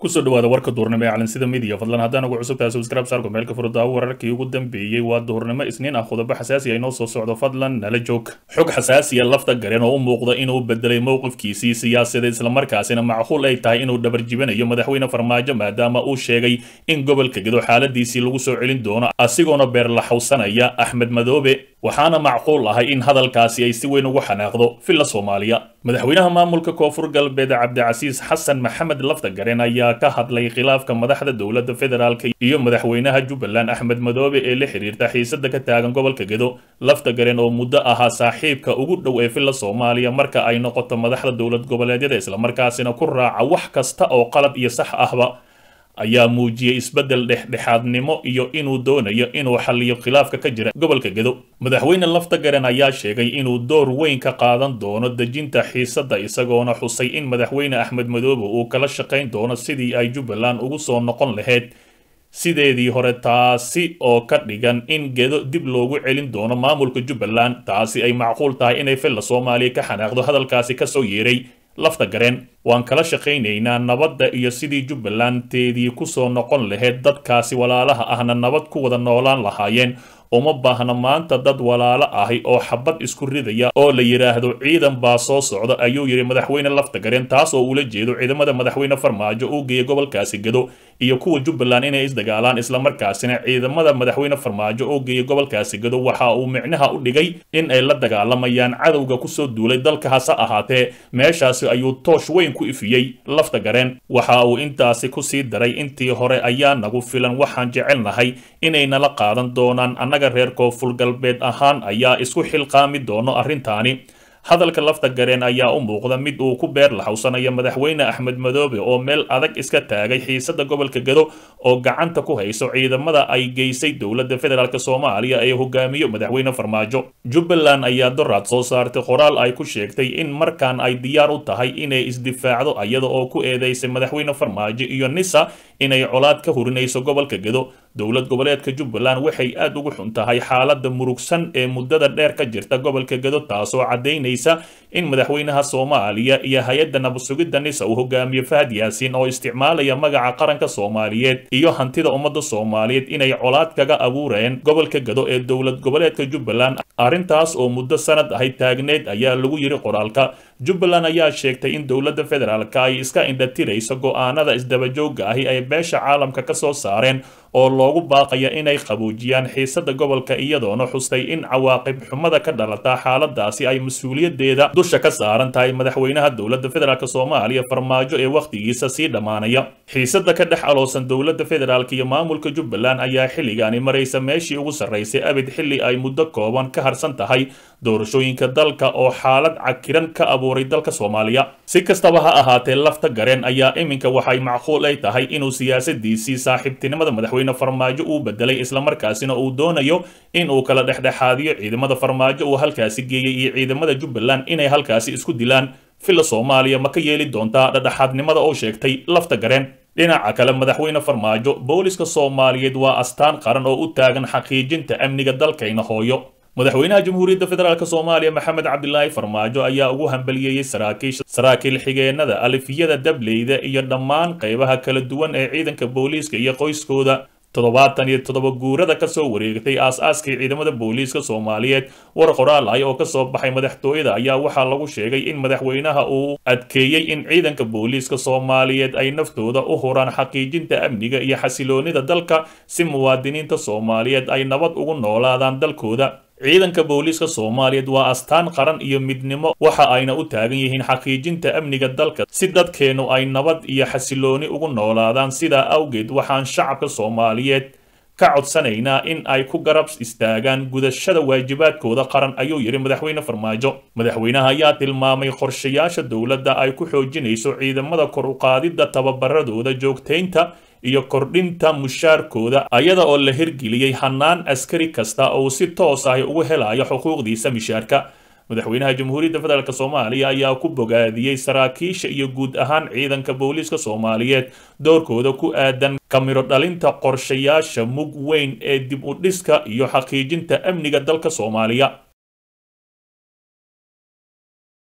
kusoo dhawaada warka duurnimo ee calansida midiya fadlan haddaan ugu cusub tahay subscribe saarku meelka furdaawo wararkii ugu dambeeyey waa duurnimo isniin ah qodobo xasaasi ah inoo soo socdo fadlan nala joog xog xasaasiya lafta garen oo u muuqda inuu bedelay mowqifkiisii siyaasadeed islamarkaasina macquul ay tahay inuu dhabarjibinayo madaxweyne farmaajo maadaama uu sheegay in gobolka gedo xaaladiisii lagu soo celin doono asigoona beerlaxawsanaya axmed madoobe waxaana macquul ahay in hadalkaasi ay si weyn ugu xanaaqdo villa soomaaliya madaxweynaha maamulka koonfur galbeed cabdicasiis xasan maxamed lafta garen ayaa ka hadlay khilaafka madaxda dowladda federaalk iyo madaxweynaha jubbaland axmed madoobe ee la xiriirta xiisada ka taagan gobolka gedo lafta garen oo muddo ahaa saaxiibka ugu dhow ee villa soomaaliya marka ay noqoto madaxda dowlad goboleedyada islamarkaasina ku raaca wax kasta oo qalad iyo sax ahba ayaa muujiyey isbeddel dhexdhexaadnimo iyo inuu doonayo inuu xalliyo khilaafka ka jira gobolka gedo madaxweyne lafta garen ayaa sheegay inuu door weyn ka qaadan doono dejinta xiisadda isagoona xusay in madaxweyne axmed madoobe uu kala shaqayn doono sidii ay jubbaland ugu soo noqon lahayd sideedii hore taasi oo ka dhigan in gedo dib loogu celin doono maamulka jubbaland taasi ay macquul tahay inay villa soomaaliya ka xanaaqdo hadalkaasi kasoo yeeray lafta gareen waan kala shaqaynaynaa nabadda iyo sidii jubbalandteedii kusoo noqon lahayd dadkaasi walaalaha ahna nabad ku wada noolaan lahaayeen uma baahna maanta dad walaalo ahi oo xabad isku ridaya oo la yidhaahdo ciidan baa soo socda ayuu yidhi madaxweyne lafta gareen taas oo ula jeedo ciidamada madaxweyne farmaajo uu geeya gobolkaasi gedo iyo kuwa jubbaland inay isdagaalaan islamarkaasina ciidamada madaxweyne farmaajo oo geeya gobolkaasi gedo waxa uu micnaha u dhigay in ay la dagaalamayaan cadowga kusoo duulay dalka hase ahaatee meeshaasi ayuu toosh weyn ku ifiyey lafta gareen waxa uu intaasi kusii daray intii hore ayaa nagu filan waxaan jecelnahay inay nala qaadan doonaan annaga reer koonfur galbeed ahaan ayaa isku xilqaami doono arrintaani hadalka lafta gareen ayaa u muuqda mid uu ku beer laxawsanayo madaxweyne axmed madoobe oo meel adag iska taagay xiisada gobolka gedo oo gacanta ku hayso ciidamada ay geysay dowladda federaalk soomaaliya ee hogaamiyo madaxweyne farmaajo jubbaland ayaa doraad soo saartay qoraal ay ku sheegtay in markaan ay diyaar u tahay inay isdifaacdo iyada oo ku eedeysay madaxweyne farmaajo iyo nisa inay colaad ka hurinayso gobolka gedo dowlad goboleedka jubbaland waxay aad ugu xun tahay xaalada murugsan ee muddada dheer ka jirta gobolka gedo taasoo caddaynaysa in madaxweynaha soomaaliya iyo hay-adda nabadsugidda nisa uu hogaamiyo fahad yaasiin oo isticmaalaya magaca qaranka soomaaliyeed iyo hantida ummadda soomaaliyeed inay colaad kaga abuureen gobolka gedo ee dowlad goboleedka jubbaland arrintaas oo muddo sanad ahay taagneed ayaa lagu yiri qoraalka jubbaland ayaa sheegtay in dowladda federaalka ay iska indhatirayso go'aanada isdabajooga ahi ay beesha caalamka ka soo saareen oo loogu baaqaya inay qaboojiyaan xiisada gobolka iyadoona xustay in cawaaqib xumada ka dhalata xaaladaasi ay mas-uuliyadeeda dusha ka saaran tahay madaxweynaha dowladda federaalk soomaaliya farmaajo ee wakhtigiisa sii dhammaanaya xiisada ka dhex aloosan dowladda federaalk iyo maamulka jubbaland ayaa xilligaani maraysa meeshii ugu sarraysay abid xilli ay muddo kooban ka harsan tahay doorashooyinka dalka oo xaalad cakiran ka abuuray dalka soomaaliya si kastaba ha ahaatee lafta gareen ayaa iminka waxay macquul ay tahay inuu siyaasadiisii saaxiibtinimada madaxweyne farmaajo uu bedelay islamarkaasina uu doonayo in uu kala dhexdhexaadiyo ciidamada farmaajo uu halkaasi geeyey iyo ciidamada jubbaland inay halkaasi isku dilaan villa soomaaliya ma ka yeeli doontaa dhexdhexaadnimada oo sheegtay lafta gareen dhinaca kale madaxweyne farmaajo booliska soomaaliyeed waa astaan qaran oo u taagan xaqiijinta amniga dalkayna hooyo madaxweynaha jamhuuriyadda federaalk soomaaliya maxamed cabdilaahi farmaajo ayaa ugu hambaliyeeyey saraakiisha saraakiil xigeenada alifiyada dableyda iyo dhammaan qaybaha kala duwan ee ciidanka booliiska iyo qoyskooda toddobaatan iyo toddoba guurada kasoo wareegtay aas-aaskii ciidamada booliiska soomaaliyeed war qoraal ah oo kasoo baxay madaxtooyada ayaa waxaa lagu sheegay in madaxweynaha uu adkeeyey in ciidanka booliiska soomaaliyeed ay naftooda u huraan xaqiijinta amniga iyo xasiloonida dalka si muwaadiniinta soomaaliyeed ay nabad ugu noolaadaan dalkooda ciidanka booliiska soomaaliyeed waa astaan qaran iyo midnimo waxa ayna u taagan yihiin xaqiijinta amniga dalka si dadkeennu ay nabad iyo xasilooni ugu noolaadaan sidaa awgeed waxaan shacabka soomaaliyeed ka codsanaynaa in ay ku garab istaagaan gudashada waajibaadkooda qaran ayuu yidhi madaxweyne farmaajo madaxweynaha ayaa tilmaamay qorshayaasha dowladda ay ku xoojinayso ciidamada kor u qaadidda tababaradooda joogtaynta iyo kordhinta mushaarkooda ayada oo la hirgeliyey hannaan askari kasta oo si toos ah ugu helayo xuquuqdiisa mishaarka madaxweynaha jamhuuriyadda federaalk soomaaliya ayaa ku bogaadiyey saraakiisha iyo guud ahaan ciidanka booliiska soomaaliyeed doorkooda ku aadan kamiro dhalinta qorshayaasha mug weyn ee dib u dhiska iyo xaqiijinta amniga dalka soomaaliya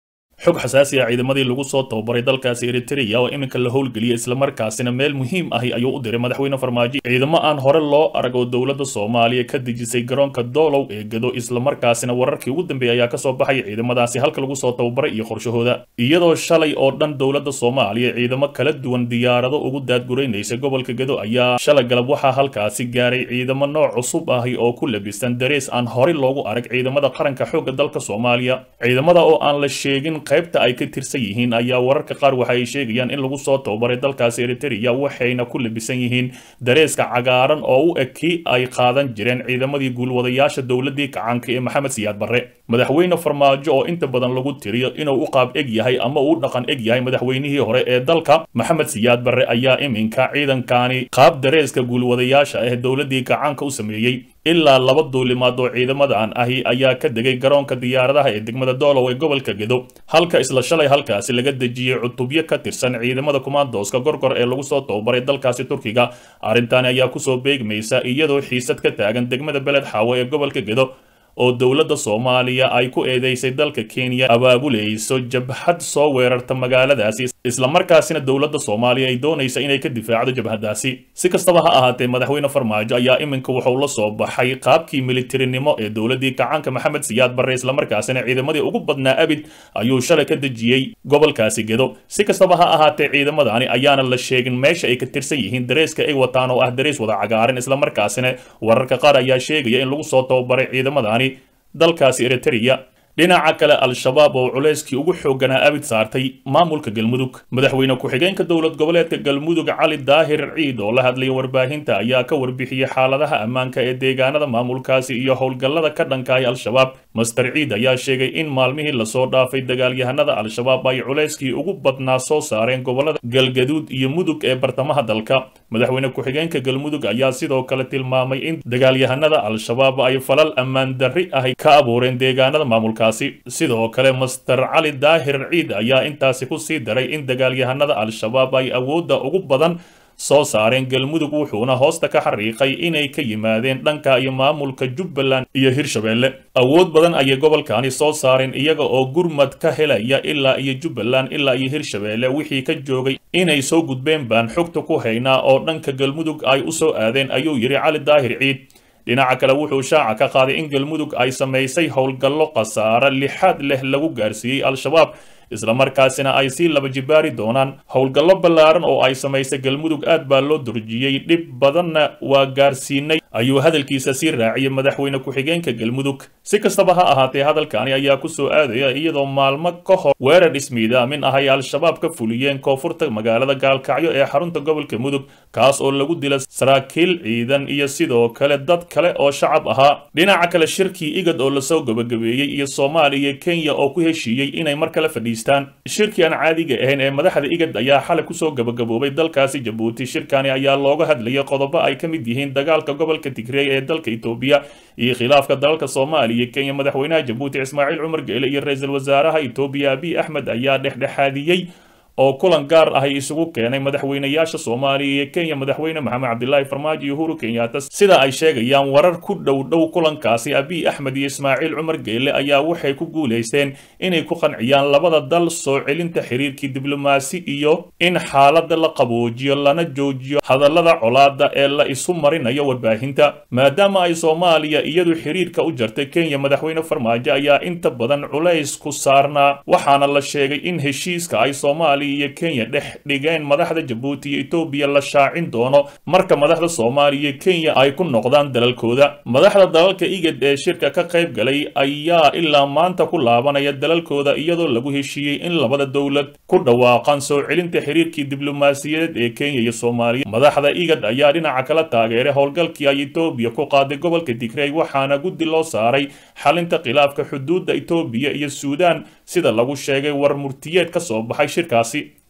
xog xasaasi ah ciidamadii lagu soo tababaray dalkaasi eritrea oo iminka la howlgeliyay islamarkaasina meel muhiim ahi ayuu u diray madaxweyne farmaajo ciidamo aan hore loo arag oo dowladda soomaaliya ka dejisay garoonka doolow ee gado islamarkaasina wararkii ugu dambeeyay ayaa kasoo baxay ciidamadaasi halka lagu soo tababaray iyo qorshahooda iyadoo shalay oo dhan dowladda soomaaliya ciidamo kala duwan diyaarado ugu daadguraynaysa gobolka gado ayaa shalay galab waxaa halkaasi gaaray ciidamo nooc cusub ahi oo ku labisan darees aan horey loogu arag ciidamada qaranka xoogga dalka soomaaliya ciidamada oo aan la sheegin qaybta ay ka tirsan yihiin ayaa wararka qaar waxa ay sheegayaan in lagu soo tababaray dalkaasi eritrea waxayna ku labisan yihiin dareeska cagaaran oo u eg kii ay qaadan jireen ciidamadii guulwadayaasha dowladii kacaanka ee maxamed siyaad barre madaxweyne farmaajo oo inta badan lagu tiriyo inuu u qaab eg yahay ama uu dhaqan eg yahay madaxweynihii hore ee dalka maxamed siyaad barre ayaa iminka ciidankani qaab dareeska guulwadayaasha ah dowladii kacaanka u sameeyey ilaa laba duulimaad oo ciidamadan ahi ayaa ka degay garoonka diyaaradaha ee degmada doolow ee gobolka gedo halka isla shalay halkaasi laga dejiyey cutubyo ka tirsan ciidamada kumaandooska gorgor ee lagu soo tababaray dalkaasi turkiga arrintaani ayaa kusoo beegmaysa iyadoo xiisad ka taagan degmada beled xaawo ee gobolka gedo oo dowladda soomaaliya ay ku eedeysay dalka kenya abaabulayso jabhad soo weerarta magaaladaasi islamarkaasina dowladda soomaaliya ay doonaysa inay ka difaacdo jabhadaasi si kastaba ha ahaatee madaxweyne farmaajo ayaa iminka wuxuu la soo baxay qaabkii militarinimo ee dowladii kacaanka maxamed siyaad barre islamarkaasina ciidamadii ugu badnaa abid ayuu shalay ka dejiyey gobolkaasi gedo si kastaba ha ahaatee ciidamadani ayaana la sheegin meesha ay ka tirsan yihiin dareeska ay wataan oo ah darees wada cagaaran islamarkaasina wararka qaar ayaa sheegaya in lagu soo tababaray ciidamadani dalkaasi eritrea dhinaca kale al-shabaab oo culayskii ugu xoogganaa abid saartay maamulka galmudug madaxweyne ku-xigeenka dowlad goboleedka galmudug cali daahir ciid oo la hadlaya warbaahinta ayaa ka warbixiyey xaaladaha ammaanka ee deegaanada maamulkaasi iyo howlgallada ka dhankahay al-shabaab master ciid ayaa sheegay in maalmihii lasoo dhaafay dagaalyahanada al-shabaab ay culayskii ugu badnaa soo saareen gobolada galgaduud iyo mudug ee bartamaha dalka madaxweyne ku-xigeenka galmudug ayaa sidoo kale tilmaamay in dagaalyahanada al-shabaab ay falal ammaan darri ahy ka abuureen deegaanada maamulka sidoo kale master cali daahir ciid ayaa intaasi ku sii daray in dagaalyahanada al-shabaab ay awoodda ugu badan soo saareen galmudug wuxuuna hoosta ka xariiqay inay ka yimaadeen dhanka iyo maamulka jubbaland iyo hirshabeelle awood badan ayay gobolkani soo saareen iyaga oo gurmad ka helaya ilaa iyo jubbaland ilaa iyo hirshabeelle wixii ka joogay inay soo gudbeen baan xogta ku haynaa oo dhanka galmudug ay u soo aadeen ayuu yidhi cali daahir ciid dhinaca kale wuxuu shaaca ka qaaday in galmudug ay samaysay howlgallo khasaare lixaad leh lagu gaarsiiyey al-shabaab islamarkaasina ay sii laba jibaari doonaan howlgallo ballaaran oo ay samaysay galmudug aad baa loo durjiyey dhib badanna waa gaarsiinay ayuu hadalkiisa sii raaciyay madaxweyne ku-xigeenka galmudug si kastaba ha ahaatee hadalkani ayaa ku soo aadaya iyadoo maalmo ka hor weerar ismiidaamin ah ay al-shabaab ka fuliyeen koonfurta magaalada gaalkacyo ee xarunta gobolka mudug kaas oo lagu dila saraakiil ciidan iyo sidoo kale dad kale oo shacab ahaa dhinaca kale shirkii igad oo lasoo gabagabeeyey iyo soomaaliya iyo kenya oo ku heshiiyey inay mar kale fadhiistaan shirkii aan caadiga ahayn ee madaxda igad ayaa xalay kusoo gabagaboobay dalkaasi jabuuti shirkani ayaa looga hadlayay qodobo ay ka mid yihiin dagaalka gobolka tigreey ee dalka etoobiya iyo khilaafka dalalka soomaaliya iyo kenya madaxweynaha jabuuti ismaaciil cumar geele iyo ra-iisul wasaaraha etoobiya abiy axmed ayaa dhexdhexaadiyey oo kulan gaar ah ay isugu keenay madaxweynayaasha soomaaliya iyo kenya madaxweyne maxamed cabdilaahi farmaajo iyo uhuru kenyaata sida ay sheegayaan warar ku dhow dhow kulankaasi abiy axmed iyo ismaaciil cumar geele ayaa waxay ku guulaysteen inay ku qanciyaan labada dal soo celinta xiriirkii diblomaasi iyo in xaaladda la qaboojiyo lana joojiyo hadallada colaada ee la isu marinayo warbaahinta maadaama ay soomaaliya iyadu xiriirka u jartay kenya madaxweyne farmaajo ayaa inta badan culays ku saarnaa waxaana la sheegay in heshiiska ay soomaaliya iyo kenya dhex dhigeen madaxda jabuuti iyo etoobiya la shaacin doono marka madaxda soomaaliya iyo kenya ay ku noqdaan dalalkooda madaxda dalalka igad ee shirka ka qayb galay ayaa ilaa maanta ku laabanaya dalalkooda iyadoo lagu heshiiyey in labada dowlad ku dhawaaqaan soo celinta xiriirkii diblomaasiyadeed ee kenya iyo soomaaliya madaxda igad ayaa dhinaca kala taageeray howlgalkii ay etoobiya ku qaaday gobolka tigrey waxaana guddi loo saaray xalinta khilaafka xuduudda etoobiya iyo suudaan sida lagu sheegay war murtiyeed ka soo baxay shirkaasi